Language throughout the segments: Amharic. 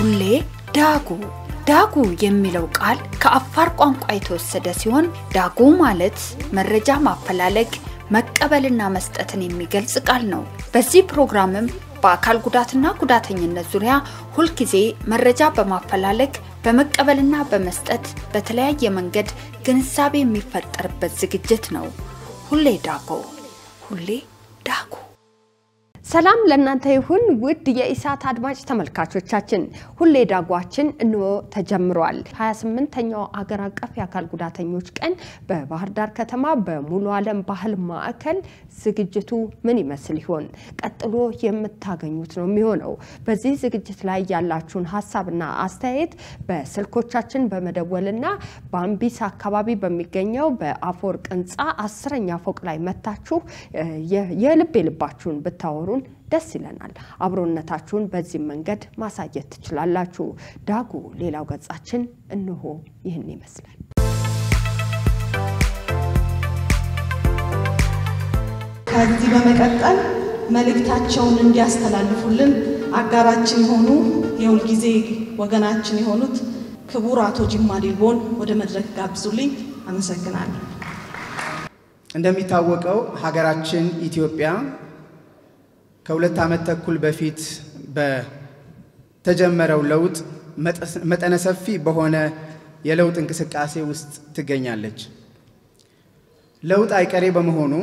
ሁሌ ዳጉ ዳጉ የሚለው ቃል ከአፋር ቋንቋ የተወሰደ ሲሆን ዳጉ ማለት መረጃ ማፈላለግ መቀበልና መስጠትን የሚገልጽ ቃል ነው። በዚህ ፕሮግራምም በአካል ጉዳትና ጉዳተኝነት ዙሪያ ሁልጊዜ መረጃ በማፈላለግ በመቀበልና በመስጠት በተለያየ መንገድ ግንዛቤ የሚፈጠርበት ዝግጅት ነው። ሁሌ ዳጎ ሁሌ ዳጉ። ሰላም ለእናንተ ይሁን ውድ የኢሳት አድማጭ ተመልካቾቻችን፣ ሁሌ ዳጓችን እንሆ ተጀምሯል። 28ኛው አገር አቀፍ የአካል ጉዳተኞች ቀን በባህር ዳር ከተማ በሙሉ ዓለም ባህል ማዕከል ዝግጅቱ ምን ይመስል ይሆን? ቀጥሎ የምታገኙት ነው የሚሆነው። በዚህ ዝግጅት ላይ ያላችሁን ሀሳብና አስተያየት በስልኮቻችን በመደወልና በአምቢስ አካባቢ በሚገኘው በአፈወርቅ ሕንፃ አስረኛ ፎቅ ላይ መታችሁ የልብ የልባችሁን ብታወሩን ደስ ይለናል። አብሮነታችሁን በዚህ መንገድ ማሳየት ትችላላችሁ። ዳጉ ሌላው ገጻችን እንሆ ይህን ይመስላል። ከዚህ በመቀጠል መልእክታቸውን እንዲያስተላልፉልን አጋራችን የሆኑ የሁልጊዜ ወገናችን የሆኑት ክቡር አቶ ጅማ ዲልቦን ወደ መድረክ ጋብዙልኝ። አመሰግናለሁ። እንደሚታወቀው ሀገራችን ኢትዮጵያ ከሁለት ዓመት ተኩል በፊት በተጀመረው ለውጥ መጠነ ሰፊ በሆነ የለውጥ እንቅስቃሴ ውስጥ ትገኛለች። ለውጥ አይቀሬ በመሆኑ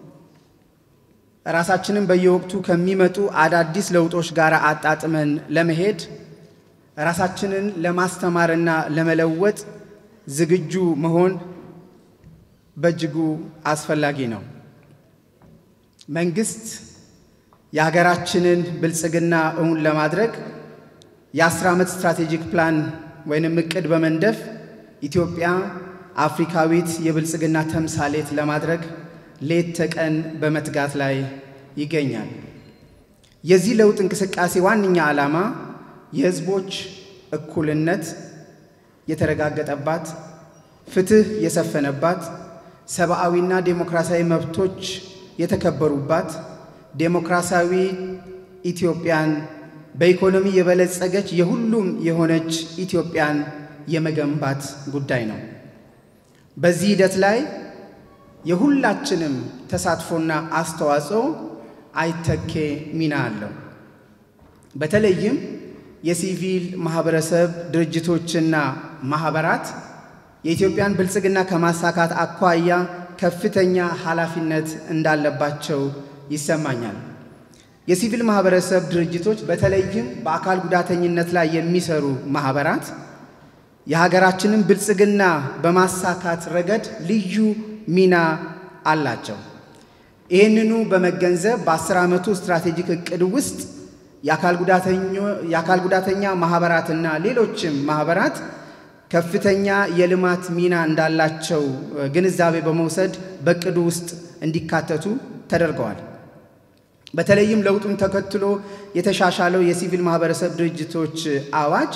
ራሳችንን በየወቅቱ ከሚመጡ አዳዲስ ለውጦች ጋር አጣጥመን ለመሄድ ራሳችንን ለማስተማርና ለመለወጥ ዝግጁ መሆን በእጅጉ አስፈላጊ ነው። መንግስት የሀገራችንን ብልጽግና እውን ለማድረግ የአስር ዓመት ስትራቴጂክ ፕላን ወይንም እቅድ በመንደፍ ኢትዮጵያ አፍሪካዊት የብልጽግና ተምሳሌት ለማድረግ ሌት ተቀን በመትጋት ላይ ይገኛል። የዚህ ለውጥ እንቅስቃሴ ዋነኛ ዓላማ የሕዝቦች እኩልነት የተረጋገጠባት፣ ፍትህ የሰፈነባት፣ ሰብአዊና ዴሞክራሲያዊ መብቶች የተከበሩባት ዴሞክራሲያዊ ኢትዮጵያን በኢኮኖሚ የበለጸገች የሁሉም የሆነች ኢትዮጵያን የመገንባት ጉዳይ ነው። በዚህ ሂደት ላይ የሁላችንም ተሳትፎና አስተዋጽኦ አይተኬ ሚና አለው። በተለይም የሲቪል ማህበረሰብ ድርጅቶችና ማህበራት የኢትዮጵያን ብልጽግና ከማሳካት አኳያ ከፍተኛ ኃላፊነት እንዳለባቸው ይሰማኛል። የሲቪል ማህበረሰብ ድርጅቶች በተለይም በአካል ጉዳተኝነት ላይ የሚሰሩ ማህበራት የሀገራችንን ብልጽግና በማሳካት ረገድ ልዩ ሚና አላቸው። ይህንኑ በመገንዘብ በአስር ዓመቱ ስትራቴጂክ እቅድ ውስጥ የአካል ጉዳተኛ ማህበራትና ሌሎችም ማህበራት ከፍተኛ የልማት ሚና እንዳላቸው ግንዛቤ በመውሰድ በእቅዱ ውስጥ እንዲካተቱ ተደርገዋል። በተለይም ለውጡን ተከትሎ የተሻሻለው የሲቪል ማህበረሰብ ድርጅቶች አዋጅ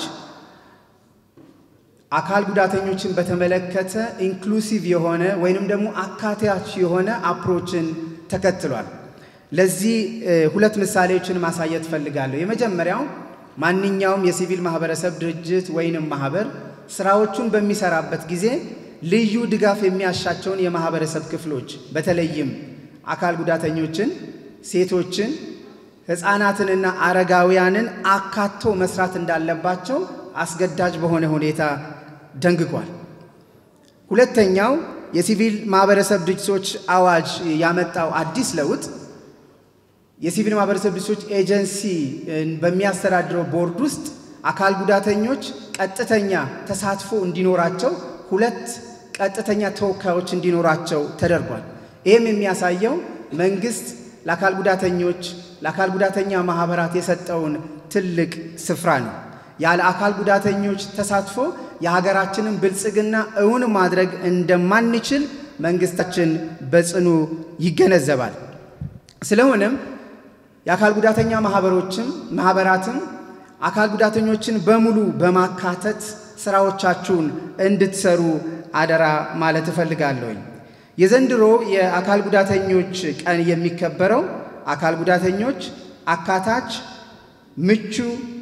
አካል ጉዳተኞችን በተመለከተ ኢንክሉሲቭ የሆነ ወይንም ደግሞ አካታች የሆነ አፕሮችን ተከትሏል። ለዚህ ሁለት ምሳሌዎችን ማሳየት ፈልጋለሁ። የመጀመሪያው ማንኛውም የሲቪል ማህበረሰብ ድርጅት ወይንም ማህበር ስራዎቹን በሚሰራበት ጊዜ ልዩ ድጋፍ የሚያሻቸውን የማህበረሰብ ክፍሎች በተለይም አካል ጉዳተኞችን፣ ሴቶችን፣ ህፃናትንና አረጋውያንን አካቶ መስራት እንዳለባቸው አስገዳጅ በሆነ ሁኔታ ደንግጓል። ሁለተኛው የሲቪል ማህበረሰብ ድርጅቶች አዋጅ ያመጣው አዲስ ለውጥ የሲቪል ማህበረሰብ ድርጅቶች ኤጀንሲ በሚያስተዳድረው ቦርድ ውስጥ አካል ጉዳተኞች ቀጥተኛ ተሳትፎ እንዲኖራቸው ሁለት ቀጥተኛ ተወካዮች እንዲኖራቸው ተደርጓል። ይህም የሚያሳየው መንግስት ለአካል ጉዳተኞች ለአካል ጉዳተኛ ማህበራት የሰጠውን ትልቅ ስፍራ ነው። ያለ አካል ጉዳተኞች ተሳትፎ የሀገራችንን ብልጽግና እውን ማድረግ እንደማንችል መንግስታችን በጽኑ ይገነዘባል። ስለሆነም የአካል ጉዳተኛ ማህበሮችም ማህበራትም አካል ጉዳተኞችን በሙሉ በማካተት ስራዎቻችሁን እንድትሰሩ አደራ ማለት እፈልጋለሁኝ። የዘንድሮ የአካል ጉዳተኞች ቀን የሚከበረው አካል ጉዳተኞች አካታች፣ ምቹ፣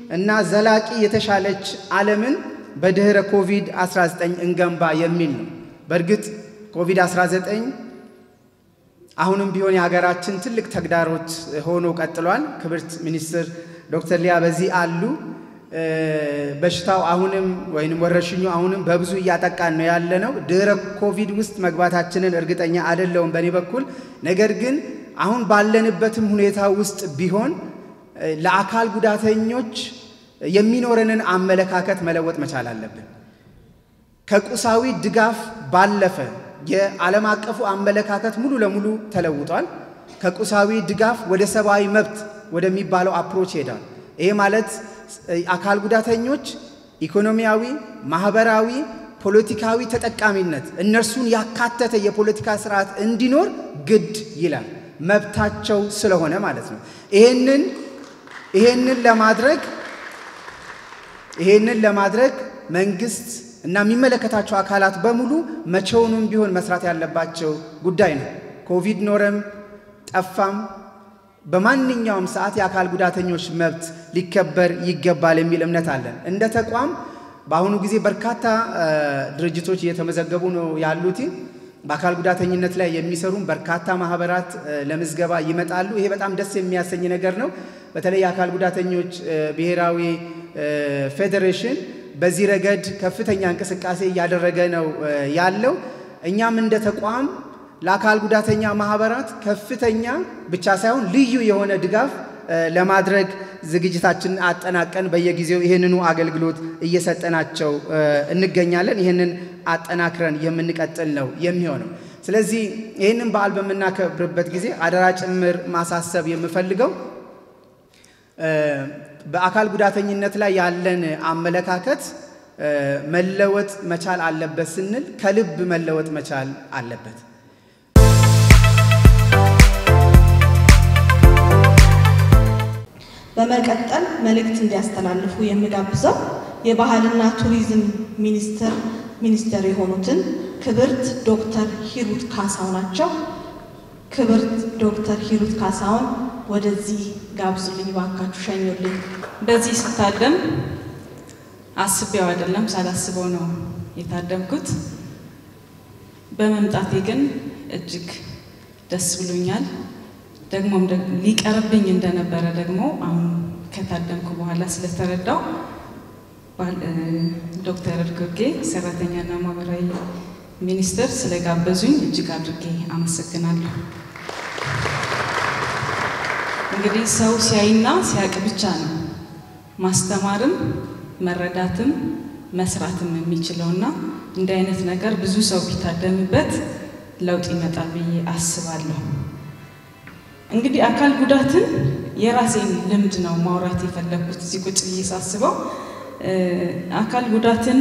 እና ዘላቂ የተሻለች ዓለምን በድኅረ ኮቪድ-19 እንገንባ የሚል ነው። በእርግጥ ኮቪድ-19 አሁንም ቢሆን የሀገራችን ትልቅ ተግዳሮት ሆኖ ቀጥሏል። ክብርት ሚኒስትር ዶክተር ሊያ በዚህ አሉ። በሽታው አሁንም ወይም ወረርሽኙ አሁንም በብዙ እያጠቃን ነው ያለ ነው። ድኅረ ኮቪድ ውስጥ መግባታችንን እርግጠኛ አይደለውም በእኔ በኩል። ነገር ግን አሁን ባለንበትም ሁኔታ ውስጥ ቢሆን ለአካል ጉዳተኞች የሚኖረንን አመለካከት መለወጥ መቻል አለብን። ከቁሳዊ ድጋፍ ባለፈ የዓለም አቀፉ አመለካከት ሙሉ ለሙሉ ተለውጧል። ከቁሳዊ ድጋፍ ወደ ሰብአዊ መብት ወደሚባለው አፕሮች ሄዳል። ይሄ ማለት አካል ጉዳተኞች ኢኮኖሚያዊ፣ ማህበራዊ፣ ፖለቲካዊ ተጠቃሚነት እነርሱን ያካተተ የፖለቲካ ስርዓት እንዲኖር ግድ ይላል። መብታቸው ስለሆነ ማለት ነው። ይሄንን ይሄንን ለማድረግ ይሄንን ለማድረግ መንግስት እና የሚመለከታቸው አካላት በሙሉ መቼውንም ቢሆን መስራት ያለባቸው ጉዳይ ነው። ኮቪድ ኖረም ጠፋም በማንኛውም ሰዓት የአካል ጉዳተኞች መብት ሊከበር ይገባል የሚል እምነት አለን። እንደ ተቋም በአሁኑ ጊዜ በርካታ ድርጅቶች እየተመዘገቡ ነው ያሉት። በአካል ጉዳተኝነት ላይ የሚሰሩም በርካታ ማህበራት ለምዝገባ ይመጣሉ። ይሄ በጣም ደስ የሚያሰኝ ነገር ነው። በተለይ የአካል ጉዳተኞች ብሔራዊ ፌዴሬሽን በዚህ ረገድ ከፍተኛ እንቅስቃሴ እያደረገ ነው ያለው። እኛም እንደ ተቋም ለአካል ጉዳተኛ ማህበራት ከፍተኛ ብቻ ሳይሆን ልዩ የሆነ ድጋፍ ለማድረግ ዝግጅታችንን አጠናቀን በየጊዜው ይህንኑ አገልግሎት እየሰጠናቸው እንገኛለን። ይህንን አጠናክረን የምንቀጥል ነው የሚሆነው። ስለዚህ ይህንን በዓል በምናከብርበት ጊዜ አደራ ጭምር ማሳሰብ የምፈልገው በአካል ጉዳተኝነት ላይ ያለን አመለካከት መለወጥ መቻል አለበት ስንል ከልብ መለወጥ መቻል አለበት። በመቀጠል መልእክት እንዲያስተላልፉ የምጋብዘው የባህልና ቱሪዝም ሚኒስቴር ሚኒስትር የሆኑትን ክብርት ዶክተር ሂሩት ካሳው ናቸው። ክብርት ዶክተር ሂሩት ካሳውን ወደዚህ ጋብዙልኝ ባካችሁ፣ ሸኙልኝ። በዚህ ስታደም አስቤው አይደለም ሳላስበው ነው የታደምኩት። በመምጣቴ ግን እጅግ ደስ ብሎኛል። ደግሞም ሊቀርብኝ እንደነበረ ደግሞ አሁን ከታደምኩ በኋላ ስለተረዳው ዶክተር እርጎጌ ሰራተኛና ማህበራዊ ሚኒስትር ስለጋበዙኝ እጅግ አድርጌ አመሰግናለሁ። እንግዲህ ሰው ሲያይና ሲያቅ ብቻ ነው ማስተማርም መረዳትም መስራትም የሚችለውና እንዲህ አይነት ነገር ብዙ ሰው ቢታደምበት ለውጥ ይመጣል ብዬ አስባለሁ። እንግዲህ አካል ጉዳትን የራሴን ልምድ ነው ማውራት የፈለግኩት እዚህ ቁጭ ብዬ ሳስበው አካል ጉዳትን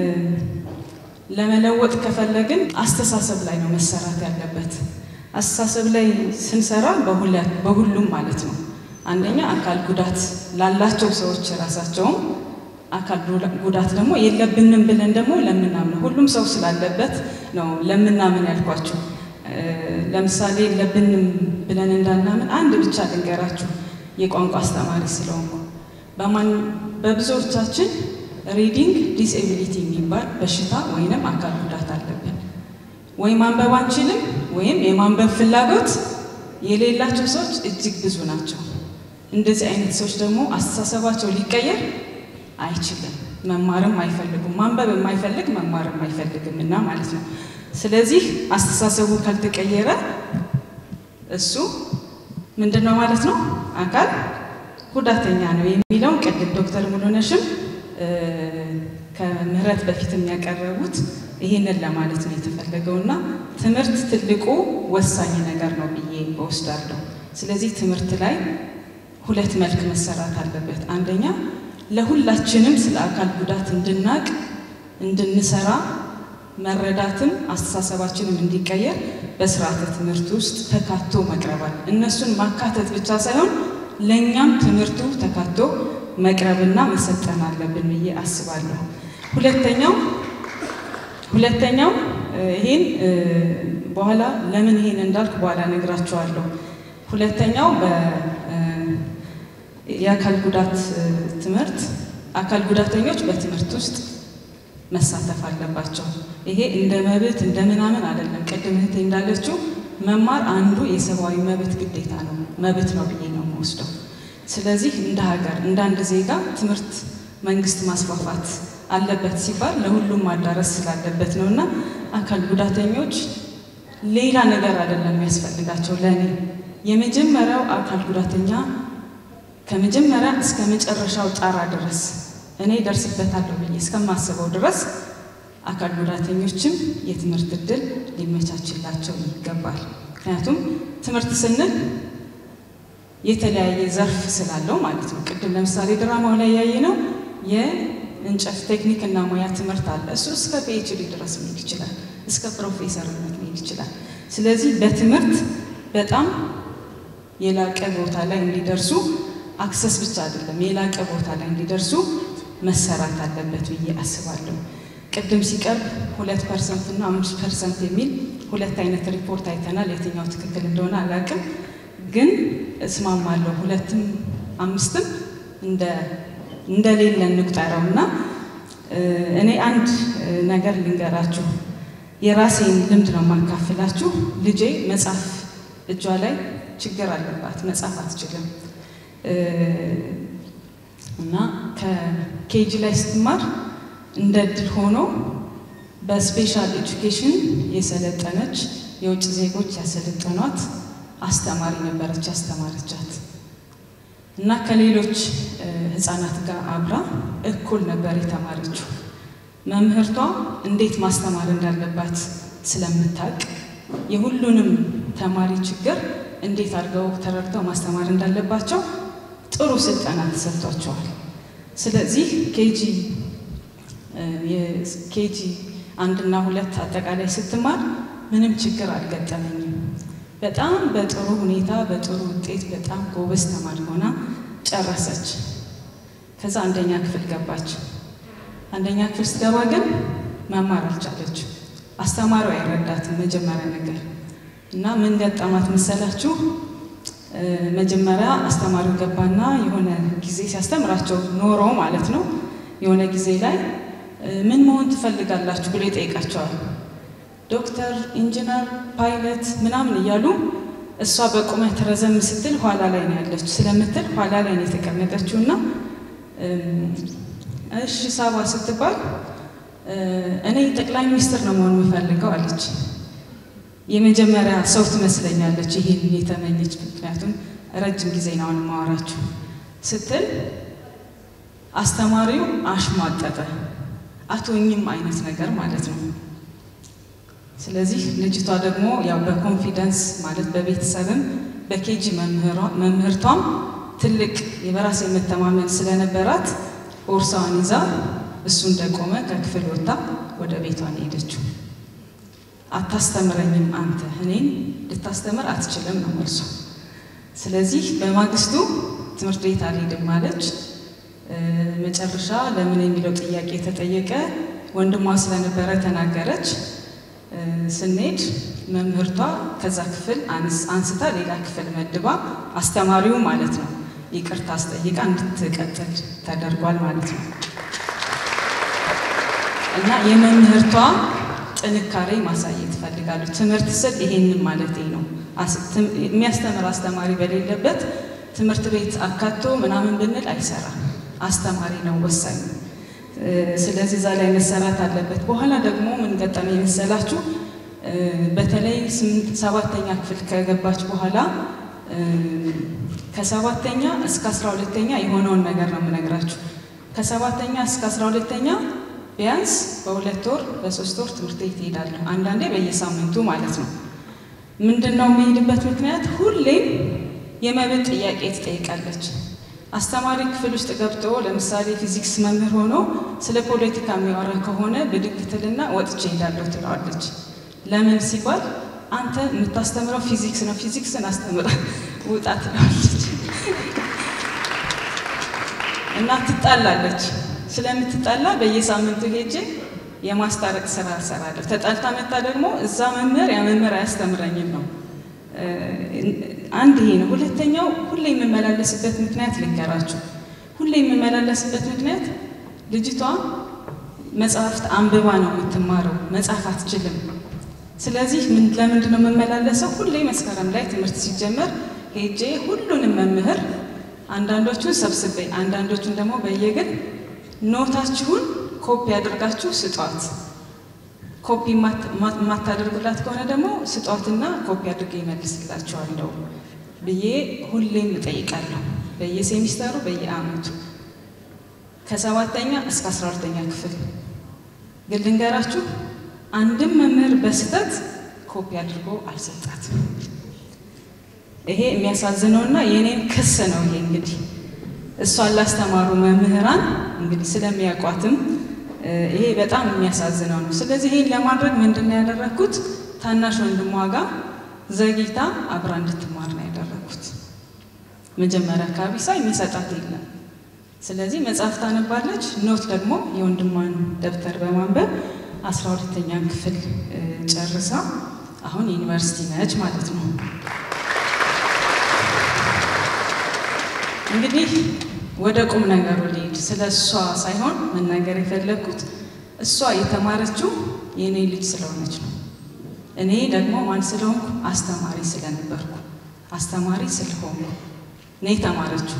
ለመለወጥ ከፈለግን አስተሳሰብ ላይ ነው መሰራት ያለበት። አስተሳሰብ ላይ ስንሰራ በሁሉም ማለት ነው። አንደኛ አካል ጉዳት ላላቸው ሰዎች ራሳቸውም አካል ጉዳት ደግሞ የለብንም ብለን ደግሞ ለምናምን ሁሉም ሰው ስላለበት ነው ለምናምን ያልኳቸው። ለምሳሌ የለብንም ብለን እንዳናምን አንድ ብቻ ልንገራችሁ፣ የቋንቋ አስተማሪ ስለሆንኩ በማን በብዙዎቻችን ሪዲንግ ዲስኤቢሊቲ የሚባል በሽታ ወይንም አካል ጉዳት አለብን። ወይ ማንበብ አንችልም ወይም የማንበብ ፍላጎት የሌላቸው ሰዎች እጅግ ብዙ ናቸው። እንደዚህ አይነት ሰዎች ደግሞ አስተሳሰባቸው ሊቀየር አይችልም። መማርም አይፈልጉም። ማንበብ የማይፈልግ መማርም አይፈልግም እና ማለት ነው። ስለዚህ አስተሳሰቡ ካልተቀየረ እሱ ምንድን ነው ማለት ነው አካል ጉዳተኛ ነው የሚለውን ቅድም ዶክተር ሙሉነሽም ከምህረት በፊት የሚያቀረቡት ይህንን ለማለት ነው የተፈለገው እና ትምህርት ትልቁ ወሳኝ ነገር ነው ብዬ እወስዳለሁ። ስለዚህ ትምህርት ላይ ሁለት መልክ መሰራት አለበት። አንደኛ ለሁላችንም ስለ አካል ጉዳት እንድናቅ እንድንሰራ መረዳትም አስተሳሰባችንም እንዲቀየር በስርዓተ ትምህርት ውስጥ ተካቶ መቅረባል። እነሱን ማካተት ብቻ ሳይሆን ለእኛም ትምህርቱ ተካቶ መቅረብና መሰጠን አለብን ብዬ አስባለሁ። ሁለተኛው ሁለተኛው ይህን በኋላ ለምን ይሄን እንዳልክ በኋላ ነግራቸዋለሁ። ሁለተኛው የአካል ጉዳት ትምህርት አካል ጉዳተኞች በትምህርት ውስጥ መሳተፍ አለባቸው። ይሄ እንደ መብት እንደ ምናምን አይደለም። ቅድም እህቴ እንዳለችው መማር አንዱ የሰብአዊ መብት ግዴታ ነው፣ መብት ነው ብዬ ነው የምወስደው። ስለዚህ እንደ ሀገር እንደ አንድ ዜጋ ትምህርት መንግስት ማስፋፋት አለበት ሲባል ለሁሉም ማዳረስ ስላለበት ነው እና አካል ጉዳተኞች ሌላ ነገር አይደለም የሚያስፈልጋቸው። ለእኔ የመጀመሪያው አካል ጉዳተኛ ከመጀመሪያ እስከ መጨረሻው ጣራ ድረስ እኔ ደርስበታለሁ ብዬ እስከማስበው ድረስ አካል ጉዳተኞችም የትምህርት እድል ሊመቻችላቸው ይገባል። ምክንያቱም ትምህርት ስንል የተለያየ ዘርፍ ስላለው ማለት ነው። ቅድም ለምሳሌ ድራማው ላይ ያየ ነው የእንጨት ቴክኒክ እና ሙያ ትምህርት አለ። እሱ እስከ ፒኤችዲ ድረስ መሄድ ይችላል፣ እስከ ፕሮፌሰርነት መሄድ ይችላል። ስለዚህ በትምህርት በጣም የላቀ ቦታ ላይ እንዲደርሱ አክሰስ ብቻ አይደለም የላቀ ቦታ ላይ እንዲደርሱ መሰራት አለበት ብዬ አስባለሁ። ቅድም ሲቀርብ ሁለት ፐርሰንት እና አምስት ፐርሰንት የሚል ሁለት አይነት ሪፖርት አይተናል። የትኛው ትክክል እንደሆነ አላውቅም፣ ግን እስማማለሁ። ሁለትም አምስትም እንደሌለ እንቁጠረው እና እኔ አንድ ነገር ልንገራችሁ፣ የራሴን ልምድ ነው የማካፍላችሁ። ልጄ መጻፍ እጇ ላይ ችግር አለባት፣ መጻፍ አትችልም እና ከኬጂ ላይ ስትማር እንደ እድል ሆኖ በስፔሻል ኤጁኬሽን የሰለጠነች የውጭ ዜጎች ያሰለጠኗት አስተማሪ ነበረች ያስተማረቻት እና ከሌሎች ህፃናት ጋር አብራ እኩል ነበር የተማረችው። መምህርቷ እንዴት ማስተማር እንዳለባት ስለምታውቅ የሁሉንም ተማሪ ችግር እንዴት አድርገው ተረድተው ማስተማር እንዳለባቸው ጥሩ ስልጠና ተሰጥቷቸዋል። ስለዚህ ኬጂ የኬጂ አንድና ሁለት አጠቃላይ ስትማር ምንም ችግር አልገጠመኝም። በጣም በጥሩ ሁኔታ በጥሩ ውጤት በጣም ጎበዝ ተማሪ ሆና ጨረሰች። ከዛ አንደኛ ክፍል ገባች። አንደኛ ክፍል ስትገባ ግን መማር አልቻለችም። አስተማሪው አይረዳትም መጀመሪያ ነገር እና ምን ገጠማት መሰላችሁ? መጀመሪያ አስተማሪው ገባና የሆነ ጊዜ ሲያስተምራቸው ኖሮ ማለት ነው የሆነ ጊዜ ላይ ምን መሆን ትፈልጋላችሁ ብሎ ይጠይቃቸዋል። ዶክተር፣ ኢንጂነር፣ ፓይለት ምናምን እያሉ እሷ በቁመት ረዘም ስትል ኋላ ላይ ነው ያለችው ስለምትል ኋላ ላይ ነው የተቀመጠችው እና እሺ ሳባ ስትባል እኔ ጠቅላይ ሚኒስትር ነው መሆን የምፈልገው አለች። የመጀመሪያ ሰው ትመስለኛለች ይሄን የተመኘች ምክንያቱም ረጅም ጊዜ ነው አሁን ማወራችሁ ስትል አስተማሪው አሽሟጠጠ። አቶኝም አይነት ነገር ማለት ነው። ስለዚህ ልጅቷ ደግሞ ያው በኮንፊደንስ ማለት በቤተሰብም በኬጂ መምህርቷም ትልቅ የበራስ የመተማመን ስለነበራት ቦርሳዋን ይዛ እሱ እንደቆመ ከክፍል ወጥታ ወደ ቤቷን ሄደችው። አታስተምረኝም አንተ እኔን ልታስተምር አትችልም ነው መልሷ። ስለዚህ በማግስቱ ትምህርት ቤት አልሄድም አለች። መጨረሻ ለምን የሚለው ጥያቄ ተጠየቀ። ወንድሟ ስለነበረ ተናገረች። ስንሄድ መምህርቷ ከዛ ክፍል አንስታ ሌላ ክፍል መድባ አስተማሪው ማለት ነው ይቅርታ አስጠይቃ እንድትቀጥል ተደርጓል ማለት ነው። እና የመምህርቷ ጥንካሬ ማሳየት እፈልጋለሁ። ትምህርት ስል ይሄንን ማለቴ ነው። የሚያስተምር አስተማሪ በሌለበት ትምህርት ቤት አካቶ ምናምን ብንል አይሰራም። አስተማሪ ነው ወሳኝ። ስለዚህ እዛ ላይ መሰራት አለበት። በኋላ ደግሞ ምን ገጠመኝ መሰላችሁ? በተለይ ሰባተኛ ክፍል ከገባች በኋላ ከሰባተኛ እስከ አስራ ሁለተኛ የሆነውን ነገር ነው የምነግራችሁ። ከሰባተኛ እስከ አስራ ሁለተኛ ቢያንስ በሁለት ወር በሶስት ወር ትምህርት ቤት እሄዳለሁ። አንዳንዴ በየሳምንቱ ማለት ነው። ምንድን ነው የሚሄድበት ምክንያት? ሁሌም የመብት ጥያቄ ትጠይቃለች። አስተማሪ ክፍል ውስጥ ገብቶ ለምሳሌ ፊዚክስ መምህር ሆኖ ስለ ፖለቲካ የሚያወራ ከሆነ ብድግ ትልና ወጥቼ እሄዳለሁ ትለዋለች። ለምን ሲባል አንተ የምታስተምረው ፊዚክስ ነው፣ ፊዚክስን አስተምራ ውጣ ትለዋለች እና ትጣላለች። ስለምትጣላ በየሳምንቱ ሄጄ የማስታረቅ ስራ እሰራለሁ። ተጣልታ መጣ ደግሞ እዛ መምህር ያ መምህር አያስተምረኝም ነው። አንድ ይሄ ነው። ሁለተኛው ሁሌ የምመላለስበት ምክንያት ልንገራችሁ። ሁሌ የምመላለስበት ምክንያት ልጅቷ መጽሐፍት አንብባ ነው የምትማረው፣ መጽሐፍ አትችልም። ስለዚህ ለምንድን ነው የምመላለሰው? ሁሌ መስከረም ላይ ትምህርት ሲጀመር ሄጄ ሁሉንም መምህር አንዳንዶቹን ሰብስቤ አንዳንዶቹን ደግሞ በየግል ኖታችሁን ኮፒ አድርጋችሁ ስጧት፣ ኮፒ የማታደርጉላት ከሆነ ደግሞ ስጧትና ኮፒ አድርጌ ይመልስላችኋለሁ ብዬ ሁሌም እጠይቃለሁ። በየሴሚስተሩ በየአመቱ ከሰባተኛ እስከ አስራ ሁለተኛ ክፍል ግን ልንገራችሁ አንድም መምህር በስህተት ኮፒ አድርጎ አልሰጣትም። ይሄ የሚያሳዝነውና የእኔም ክስ ነው። ይሄ እንግዲህ እሷን ላስተማሩ መምህራን እንግዲህ ስለሚያውቋትም ይሄ በጣም የሚያሳዝነው ነው። ስለዚህ ይሄን ለማድረግ ምንድን ነው ያደረግኩት? ታናሽ ወንድሟ ጋር ዘግይታ አብራ እንድትማር ነው ያደረግኩት። መጀመሪያ አካባቢ ሳይ የሚሰጣት የለም። ስለዚህ መጽሐፍ ታነባለች፣ ኖት ደግሞ የወንድሟን ደብተር በማንበብ አስራ ሁለተኛን ክፍል ጨርሳ አሁን ዩኒቨርሲቲ ነች ማለት ነው። እንግዲህ ወደ ቁም ነገሩ ልሄድ። ስለ እሷ ሳይሆን መናገር የፈለግኩት እሷ የተማረችው የእኔ ልጅ ስለሆነች ነው። እኔ ደግሞ ማን ስለሆንኩ አስተማሪ ስለነበርኩ አስተማሪ ስለሆንኩ እኔ የተማረችው።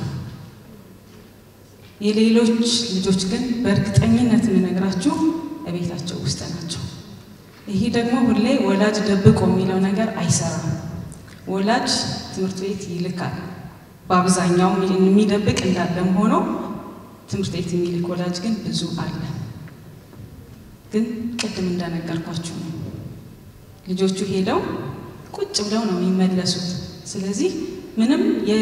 የሌሎች ልጆች ግን በእርግጠኝነት የምነግራችሁ እቤታቸው ውስጥ ናቸው። ይህ ደግሞ ሁሌ ወላጅ ደብቆ የሚለው ነገር አይሰራም። ወላጅ ትምህርት ቤት ይልካል። በአብዛኛው የሚደብቅ እንዳለም ሆኖ ትምህርት ቤት የሚልክ ወላጅ ግን ብዙ አለ። ግን ቅድም እንደነገርኳችሁ ነው። ልጆቹ ሄደው ቁጭ ብለው ነው የሚመለሱት። ስለዚህ ምንም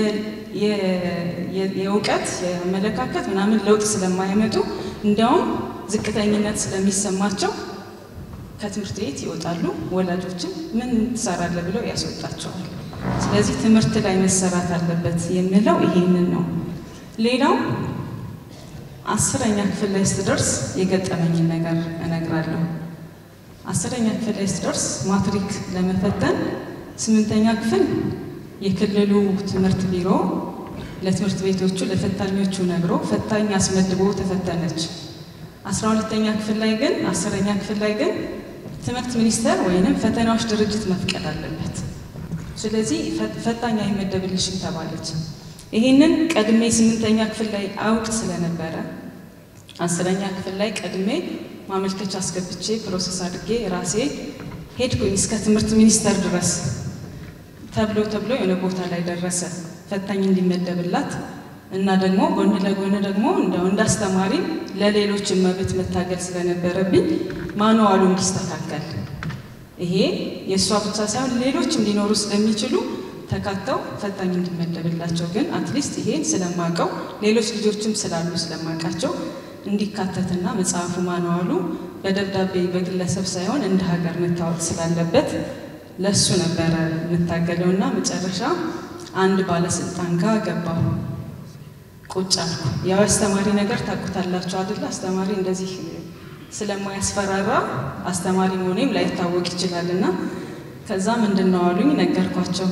የእውቀት የአመለካከት ምናምን ለውጥ ስለማይመጡ እንዲያውም ዝቅተኝነት ስለሚሰማቸው ከትምህርት ቤት ይወጣሉ። ወላጆችን ምን ትሰራለህ ብለው ያስወጣቸዋል። ስለዚህ ትምህርት ላይ መሰራት አለበት የምለው ይሄንን ነው። ሌላው አስረኛ ክፍል ላይ ስትደርስ የገጠመኝን ነገር እነግራለሁ። አስረኛ ክፍል ላይ ስትደርስ ማትሪክ ለመፈተን ስምንተኛ ክፍል የክልሉ ትምህርት ቢሮ ለትምህርት ቤቶቹ ለፈታኞቹ ነግሮ ፈታኝ አስመድቦ ተፈተነች። አስራ ሁለተኛ ክፍል ላይ ግን አስረኛ ክፍል ላይ ግን ትምህርት ሚኒስቴር ወይንም ፈተናዎች ድርጅት መፍቀድ አለበት። ስለዚህ ፈታኝ አይመደብልሽም ተባለች። ይህንን ቀድሜ ስምንተኛ ክፍል ላይ አውቅ ስለነበረ አስረኛ ክፍል ላይ ቀድሜ ማመልከቻ አስገብቼ ፕሮሰስ አድርጌ ራሴ ሄድኩኝ እስከ ትምህርት ሚኒስቴር ድረስ ተብሎ ተብሎ የሆነ ቦታ ላይ ደረሰ ፈታኝ እንዲመደብላት እና ደግሞ ጎን ለጎን ደግሞ እንደው እንዳስተማሪ ለሌሎችን መብት መታገል ስለነበረብኝ ማኑዋሉ እንዲስተካከል ይሄ የእሷ ብቻ ሳይሆን ሌሎችም ሊኖሩ ስለሚችሉ ተካተው ፈታኝ እንዲመደብላቸው ግን አትሊስት ይሄን ስለማቀው ሌሎች ልጆችም ስላሉ ስለማውቃቸው እንዲካተትና መጽሐፉ ማኑዋሉ በደብዳቤ በግለሰብ ሳይሆን እንደ ሀገር መታወቅ ስላለበት ለሱ ነበረ የምታገለው እና መጨረሻ አንድ ባለስልጣን ጋር ገባሁ። ቁጭ አልኩ። ያው አስተማሪ ነገር ታውቁታላችሁ አይደለ? አስተማሪ እንደዚህ ስለማያስፈራራ አስተማሪ መሆኔም ላይታወቅ ይችላል እና ከዛ ምንድን ነው አሉኝ። ነገርኳቸው።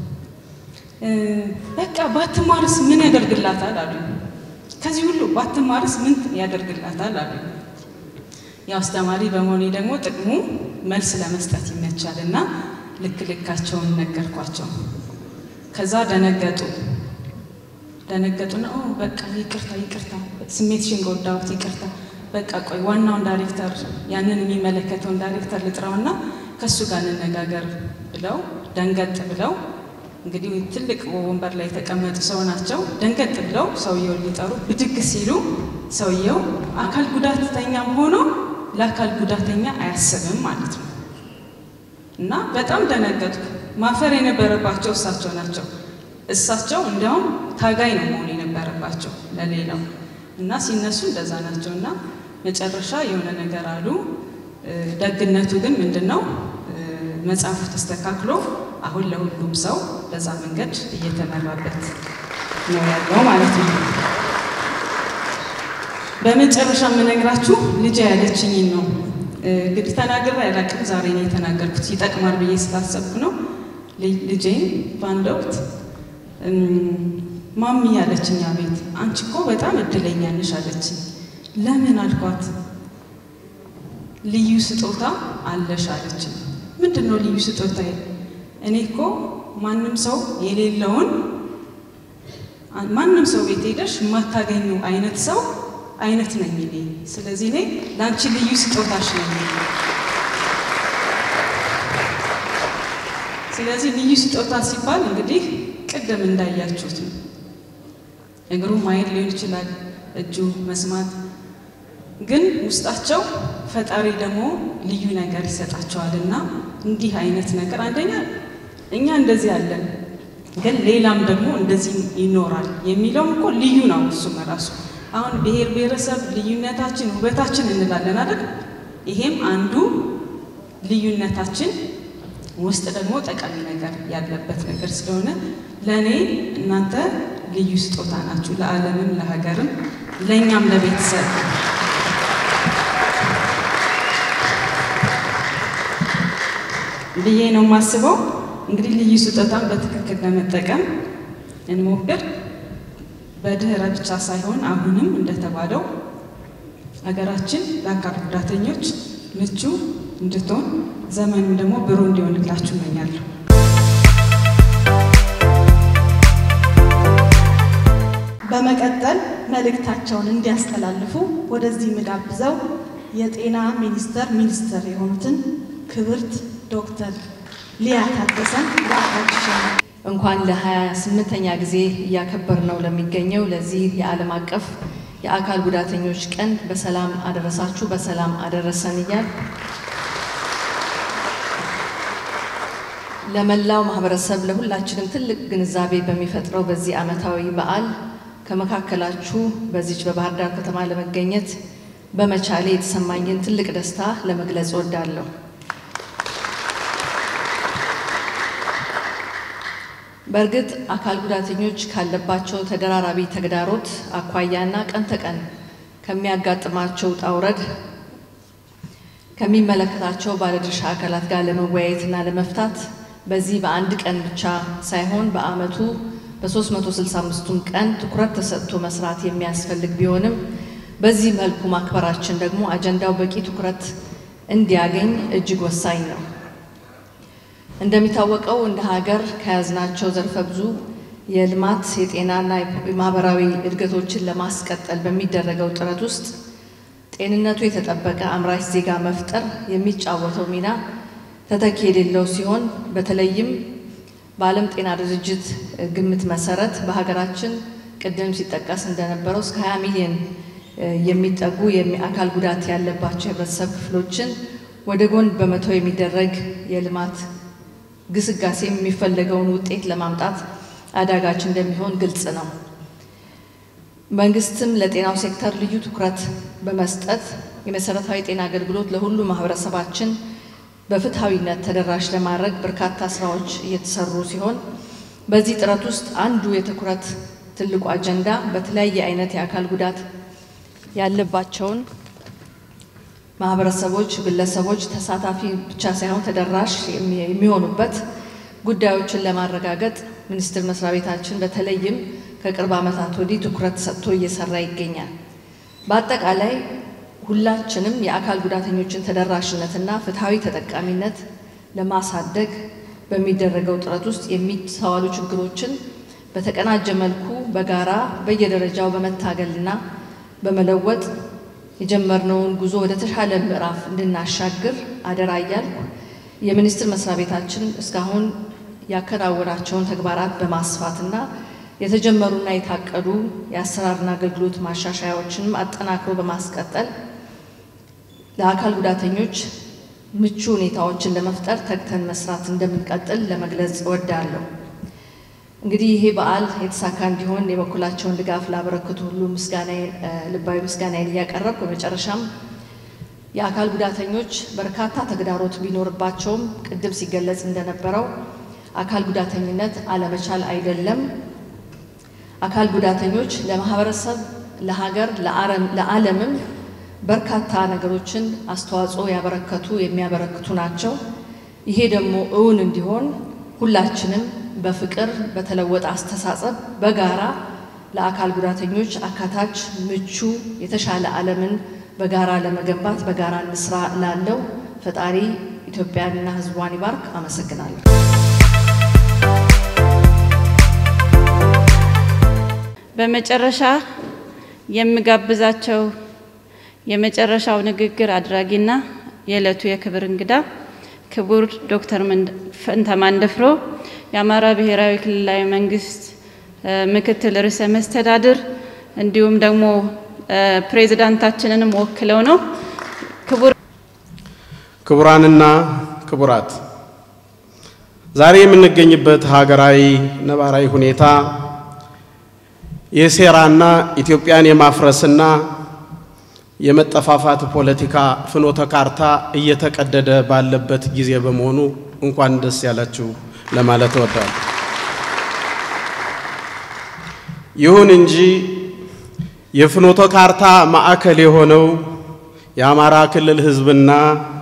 በቃ ባትማርስ ምን ያደርግላታል አሉኝ። ከዚህ ሁሉ ባትማርስ ምን ያደርግላታል አሉኝ። ያው አስተማሪ በመሆኔ ደግሞ ጥቅሙ መልስ ለመስጠት ይመቻል እና ልክ ልካቸውን ነገርኳቸው። ከዛ ደነገጡ። ደነገጡና በቃ ይቅርታ ይቅርታ፣ ስሜትሽን ጎዳሁት፣ ይቅርታ በቃ ቆይ ዋናውን ዳይሬክተር ያንን የሚመለከተውን ዳይሬክተር ልጥራውና ከእሱ ጋር እንነጋገር ብለው ደንገጥ ብለው እንግዲህ ትልቅ ወንበር ላይ የተቀመጡ ሰው ናቸው። ደንገጥ ብለው ሰውየውን ሊጠሩ ብድግ ሲሉ ሰውየው አካል ጉዳተኛም ሆኖ ለአካል ጉዳተኛ አያስብም ማለት ነው። እና በጣም ደነገጥኩ። ማፈር የነበረባቸው እሳቸው ናቸው። እሳቸው እንዲያውም ታጋይ ነው መሆን የነበረባቸው ለሌላው እና ሲነሱ እንደዛ ናቸው። እና መጨረሻ የሆነ ነገር አሉ። ደግነቱ ግን ምንድን ነው መጽሐፉ ተስተካክሎ አሁን ለሁሉም ሰው በዛ መንገድ እየተመራበት ነው ያለው ማለት ነው። በመጨረሻ የምነግራችሁ ልጄ ያለችኝን ነው። እንግዲህ ተናግሬ አላውቅም። ዛሬ ነው የተናገርኩት። ይጠቅማል ብዬ ስላሰብኩ ነው። ልጄን በአንድ ወቅት ማሚ ያለችኝ አቤት አንቺ እኮ በጣም እድለኛ ነሽ አለችኝ። ለምን አልኳት። ልዩ ስጦታ አለሽ አለችኝ። ምንድን ነው ልዩ ስጦታ? እኔ እኮ ማንም ሰው የሌለውን ማንም ሰው ቤት ሄደሽ የማታገኙ አይነት ሰው አይነት ነኝ እኔ። ስለዚህ እኔ ለአንቺ ልዩ ስጦታሽ ነኝ። ስለዚህ ልዩ ስጦታ ሲባል እንግዲህ ቅድም እንዳያችሁት ነው። እግሩ ማየት ሊሆን ይችላል፣ እጁ መስማት፣ ግን ውስጣቸው ፈጣሪ ደግሞ ልዩ ነገር ይሰጣቸዋል እና እንዲህ አይነት ነገር አንደኛ እኛ እንደዚህ አለን፣ ግን ሌላም ደግሞ እንደዚህ ይኖራል የሚለውም እኮ ልዩ ነው። እሱም ራሱ አሁን ብሔር ብሔረሰብ ልዩነታችን ውበታችን እንላለን አይደል? ይሄም አንዱ ልዩነታችን ውስጥ ደግሞ ጠቃሚ ነገር ያለበት ነገር ስለሆነ ለእኔ እናንተ ልዩ ስጦታ ናችሁ፣ ለዓለምም፣ ለሀገርም፣ ለእኛም ለቤተሰብ ብዬ ነው የማስበው። እንግዲህ ልዩ ስጦታን በትክክል ለመጠቀም እንሞክር። በድህረ ብቻ ሳይሆን አሁንም እንደተባለው ሀገራችን ለአካል ጉዳተኞች ምቹ እንድትሆን ዘመኑም ደግሞ ብሩህ እንዲሆንላችሁ እመኛለሁ። በመቀጠል መልእክታቸውን እንዲያስተላልፉ ወደዚህ ምጋብዘው የጤና ሚኒስቴር ሚኒስትር የሆኑትን ክብርት ዶክተር ሊያ ታደሰን ለአካል እንኳን ለሀያ ስምንተኛ ጊዜ እያከበር ነው ለሚገኘው ለዚህ የዓለም አቀፍ የአካል ጉዳተኞች ቀን በሰላም አደረሳችሁ፣ በሰላም አደረሰን እያል ለመላው ማህበረሰብ ለሁላችንም ትልቅ ግንዛቤ በሚፈጥረው በዚህ ዓመታዊ በዓል ከመካከላችሁ በዚች በባህር ዳር ከተማ ለመገኘት በመቻሌ የተሰማኝን ትልቅ ደስታ ለመግለጽ እወዳለሁ። በእርግጥ አካል ጉዳተኞች ካለባቸው ተደራራቢ ተግዳሮት አኳያና ቀን ተቀን ከሚያጋጥማቸው ውጣ ውረድ ከሚመለከታቸው ባለድርሻ አካላት ጋር ለመወያየትና ለመፍታት በዚህ በአንድ ቀን ብቻ ሳይሆን በዓመቱ በ365ቱም ቀን ትኩረት ተሰጥቶ መስራት የሚያስፈልግ ቢሆንም በዚህ መልኩ ማክበራችን ደግሞ አጀንዳው በቂ ትኩረት እንዲያገኝ እጅግ ወሳኝ ነው። እንደሚታወቀው እንደ ሀገር ከያዝናቸው ዘርፈ ብዙ የልማት የጤናና የማህበራዊ እድገቶችን ለማስቀጠል በሚደረገው ጥረት ውስጥ ጤንነቱ የተጠበቀ አምራች ዜጋ መፍጠር የሚጫወተው ሚና ተተኪ የሌለው ሲሆን በተለይም በዓለም ጤና ድርጅት ግምት መሰረት በሀገራችን ቅድም ሲጠቀስ እንደነበረው እስከ 20 ሚሊዮን የሚጠጉ የአካል ጉዳት ያለባቸው የህብረተሰብ ክፍሎችን ወደ ጎን በመተው የሚደረግ የልማት ግስጋሴ የሚፈለገውን ውጤት ለማምጣት አዳጋች እንደሚሆን ግልጽ ነው። መንግስትም ለጤናው ሴክተር ልዩ ትኩረት በመስጠት የመሰረታዊ ጤና አገልግሎት ለሁሉ ማህበረሰባችን በፍትሐዊነት ተደራሽ ለማድረግ በርካታ ስራዎች እየተሰሩ ሲሆን በዚህ ጥረት ውስጥ አንዱ የትኩረት ትልቁ አጀንዳ በተለያየ አይነት የአካል ጉዳት ያለባቸውን ማህበረሰቦች፣ ግለሰቦች ተሳታፊ ብቻ ሳይሆን ተደራሽ የሚሆኑበት ጉዳዮችን ለማረጋገጥ ሚኒስቴር መስሪያ ቤታችን በተለይም ከቅርብ ዓመታት ወዲህ ትኩረት ሰጥቶ እየሰራ ይገኛል። በአጠቃላይ ሁላችንም የአካል ጉዳተኞችን ተደራሽነትና ፍትሐዊ ተጠቃሚነት ለማሳደግ በሚደረገው ጥረት ውስጥ የሚስተዋሉ ችግሮችን በተቀናጀ መልኩ በጋራ በየደረጃው በመታገልና በመለወጥ የጀመርነውን ጉዞ ወደ ተሻለ ምዕራፍ እንድናሻግር አደራ እያልኩ የሚኒስቴር መስሪያ ቤታችን እስካሁን ያከናወናቸውን ተግባራት በማስፋትና የተጀመሩና የታቀዱ የአሰራርና አገልግሎት ማሻሻያዎችንም አጠናክሮ በማስቀጠል ለአካል ጉዳተኞች ምቹ ሁኔታዎችን ለመፍጠር ተግተን መስራት እንደምንቀጥል ለመግለጽ እወዳለሁ። እንግዲህ ይሄ በዓል የተሳካ እንዲሆን የበኩላቸውን ድጋፍ ላበረክቱ ሁሉ ምስጋናዬን ልባዊ ምስጋናዬን እያቀረብኩ በመጨረሻም የአካል ጉዳተኞች በርካታ ተግዳሮት ቢኖርባቸውም ቅድም ሲገለጽ እንደነበረው አካል ጉዳተኝነት አለመቻል አይደለም። አካል ጉዳተኞች ለማህበረሰብ፣ ለሀገር፣ ለዓለምም በርካታ ነገሮችን አስተዋጽኦ ያበረከቱ የሚያበረክቱ ናቸው። ይሄ ደግሞ እውን እንዲሆን ሁላችንም በፍቅር በተለወጠ አስተሳሰብ በጋራ ለአካል ጉዳተኞች አካታች፣ ምቹ፣ የተሻለ ዓለምን በጋራ ለመገንባት በጋራ እንስራ ላለው ፈጣሪ ኢትዮጵያንና ሕዝቧን ይባርክ። አመሰግናለሁ። በመጨረሻ የምጋብዛቸው የመጨረሻው ንግግር አድራጊና የዕለቱ የክብር እንግዳ ክቡር ዶክተር ፈንታ ማንደፍሮ የአማራ ብሔራዊ ክልላዊ መንግስት ምክትል ርዕሰ መስተዳድር እንዲሁም ደግሞ ፕሬዚዳንታችንንም ወክለው ነው። ክቡር ክቡራንና ክቡራት ዛሬ የምንገኝበት ሀገራዊ ነባራዊ ሁኔታ የሴራና ኢትዮጵያን የማፍረስና የመጠፋፋት ፖለቲካ ፍኖተ ካርታ እየተቀደደ ባለበት ጊዜ በመሆኑ እንኳን ደስ ያላችሁ ለማለት እወዳለሁ። ይሁን እንጂ የፍኖተ ካርታ ማዕከል የሆነው የአማራ ክልል ሕዝብና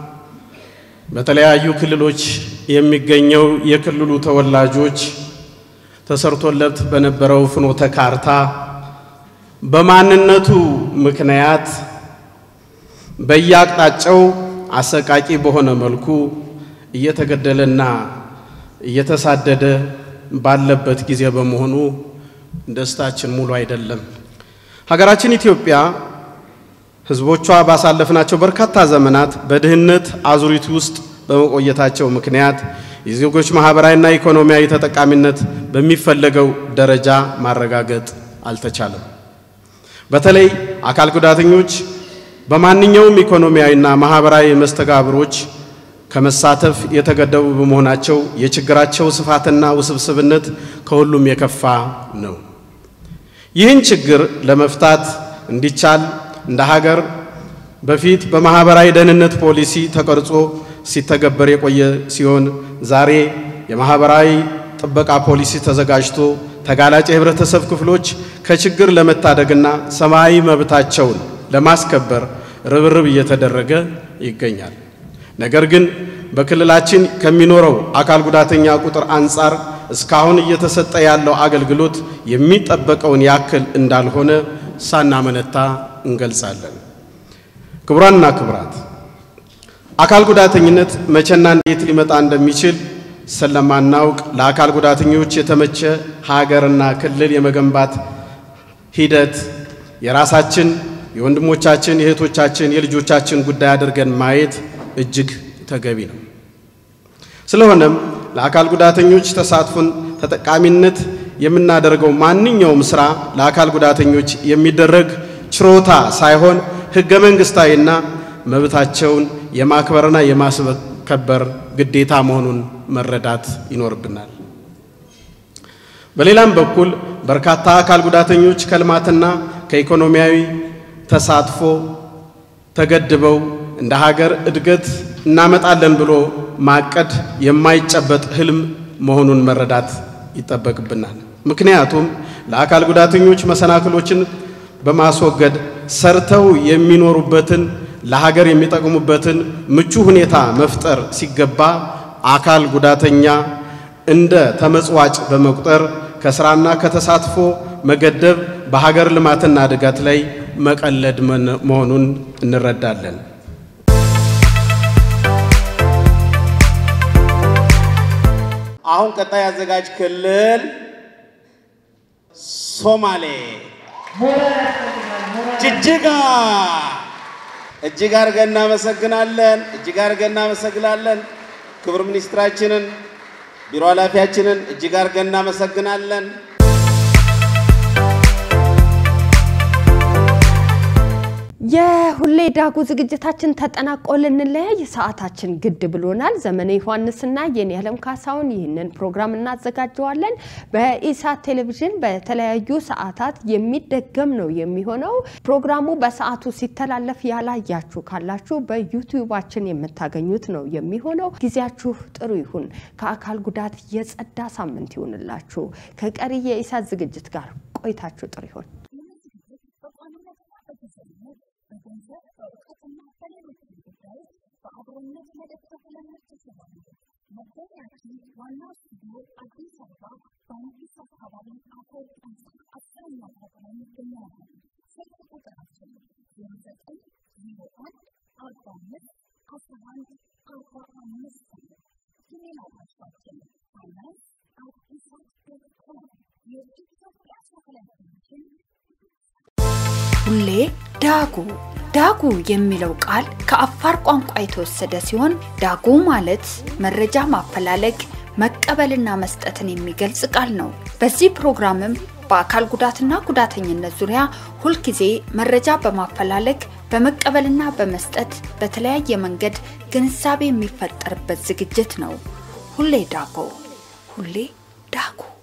በተለያዩ ክልሎች የሚገኘው የክልሉ ተወላጆች ተሰርቶለት በነበረው ፍኖተ ካርታ በማንነቱ ምክንያት በየአቅጣጫው አሰቃቂ በሆነ መልኩ እየተገደለና እየተሳደደ ባለበት ጊዜ በመሆኑ ደስታችን ሙሉ አይደለም። ሀገራችን ኢትዮጵያ ሕዝቦቿ ባሳለፍናቸው በርካታ ዘመናት በድህነት አዙሪት ውስጥ በመቆየታቸው ምክንያት የዜጎች ማህበራዊና ኢኮኖሚያዊ ተጠቃሚነት በሚፈለገው ደረጃ ማረጋገጥ አልተቻለም። በተለይ አካል ጉዳተኞች በማንኛውም ኢኮኖሚያዊና ማህበራዊ መስተጋብሮች ከመሳተፍ የተገደቡ በመሆናቸው የችግራቸው ስፋትና ውስብስብነት ከሁሉም የከፋ ነው። ይህን ችግር ለመፍታት እንዲቻል እንደ ሀገር በፊት በማህበራዊ ደህንነት ፖሊሲ ተቀርጾ ሲተገበር የቆየ ሲሆን ዛሬ የማህበራዊ ጥበቃ ፖሊሲ ተዘጋጅቶ ተጋላጭ የህብረተሰብ ክፍሎች ከችግር ለመታደግና ሰብአዊ መብታቸውን ለማስከበር ርብርብ እየተደረገ ይገኛል። ነገር ግን በክልላችን ከሚኖረው አካል ጉዳተኛ ቁጥር አንጻር እስካሁን እየተሰጠ ያለው አገልግሎት የሚጠበቀውን ያክል እንዳልሆነ ሳናመነታ እንገልጻለን። ክቡራንና ክቡራት አካል ጉዳተኝነት መቼና እንዴት ሊመጣ እንደሚችል ስለማናውቅ ለአካል ጉዳተኞች የተመቸ ሀገርና ክልል የመገንባት ሂደት የራሳችን የወንድሞቻችን፣ የእህቶቻችን፣ የልጆቻችን ጉዳይ አድርገን ማየት እጅግ ተገቢ ነው። ስለሆነም ለአካል ጉዳተኞች ተሳትፎን ተጠቃሚነት የምናደርገው ማንኛውም ስራ ለአካል ጉዳተኞች የሚደረግ ችሮታ ሳይሆን ህገ መንግስታዊና መብታቸውን የማክበርና የማስከበር ግዴታ መሆኑን መረዳት ይኖርብናል። በሌላም በኩል በርካታ አካል ጉዳተኞች ከልማትና ከኢኮኖሚያዊ ተሳትፎ ተገድበው እንደ ሀገር እድገት እናመጣለን ብሎ ማቀድ የማይጨበጥ ህልም መሆኑን መረዳት ይጠበቅብናል። ምክንያቱም ለአካል ጉዳተኞች መሰናክሎችን በማስወገድ ሰርተው የሚኖሩበትን ለሀገር የሚጠቅሙበትን ምቹ ሁኔታ መፍጠር ሲገባ አካል ጉዳተኛ እንደ ተመጽዋጭ በመቁጠር ከስራና ከተሳትፎ መገደብ በሀገር ልማትና እድገት ላይ መቀለድ መሆኑን እንረዳለን። አሁን ቀጣይ አዘጋጅ ክልል ሶማሌ ጅጅጋ። እጅግ አድርገን እናመሰግናለን። እጅግ አድርገን እናመሰግናለን። ክቡር ሚኒስትራችንን፣ ቢሮ ኃላፊያችንን እጅግ አድርገን እናመሰግናለን። የሁሌ ዳጉ ዝግጅታችን ተጠናቆ ልንለያይ ሰዓታችን ግድ ብሎናል። ዘመነ ዮሐንስና የኔ ዓለም ካሳውን ይህንን ፕሮግራም እናዘጋጀዋለን። በኢሳት ቴሌቪዥን በተለያዩ ሰዓታት የሚደገም ነው የሚሆነው። ፕሮግራሙ በሰዓቱ ሲተላለፍ ያላያችሁ ካላችሁ በዩቲዩባችን የምታገኙት ነው የሚሆነው። ጊዜያችሁ ጥሩ ይሁን። ከአካል ጉዳት የጸዳ ሳምንት ይሁንላችሁ። ከቀሪ የኢሳት ዝግጅት ጋር ቆይታችሁ ጥሩ ይሁን። በአብሮነት መደገፍ ለምትችሉ መገኛችን ዋናው ስቱዲዮ አዲስ አበባ በአዲስ አካባቢ አቶ አስረኛ የኢትዮጵያ ሳተላይት ሁሌ ዳጉ ዳጉ የሚለው ቃል ከአፋር ቋንቋ የተወሰደ ሲሆን ዳጉ ማለት መረጃ ማፈላለግ መቀበልና መስጠትን የሚገልጽ ቃል ነው። በዚህ ፕሮግራምም በአካል ጉዳትና ጉዳተኝነት ዙሪያ ሁልጊዜ መረጃ በማፈላለግ በመቀበልና በመስጠት በተለያየ መንገድ ግንዛቤ የሚፈጠርበት ዝግጅት ነው። ሁሌ ዳጎ ሁሌ ዳጉ